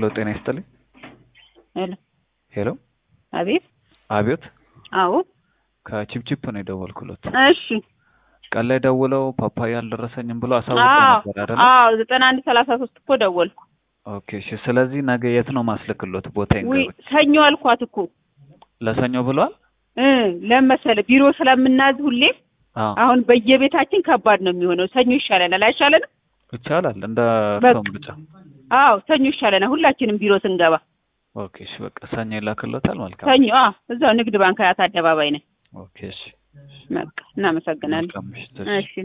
ሄሎ ጤና ይስጥልኝ። ሄሎ ሄሎ አቤት። አቤት አዎ ከቺፕቺፕ ነው የደወልኩሎት። እሺ። ቀን ላይ ደውለው ፓፓያ አልደረሰኝም ብሎ አሳውቀው አዎ ነበር አይደለ? አዎ ዘጠና አንድ ሰላሳ ሶስት እኮ ደወልኩ። ኦኬ እሺ። ስለዚህ ነገ የት ነው ማስልክሎት? ቦታ ውይ ይንገሩኝ። ሰኞ አልኳት እኮ ለሰኞ ብሏል? እ ለምን መሰለህ ቢሮ ስለምናዝ ሁሌም አዎ አሁን በየቤታችን ከባድ ነው የሚሆነው። ሰኞ ይሻለናል አይሻለንም? ይቻላል። እንደ በቃ። ሰው ብቻ። አዎ ሰኞ ይሻለናል ሁላችንም ቢሮ ስንገባ። ኦኬ እሺ። በቃ ሰኞ ይላክሎታል። መልካም። ሰኞ አዎ እዛው ንግድ ባንክ አያት አደባባይ ነን። ኦኬ እሺ። በቃ እናመሰግናለን። መልካም ምሽት። እሺ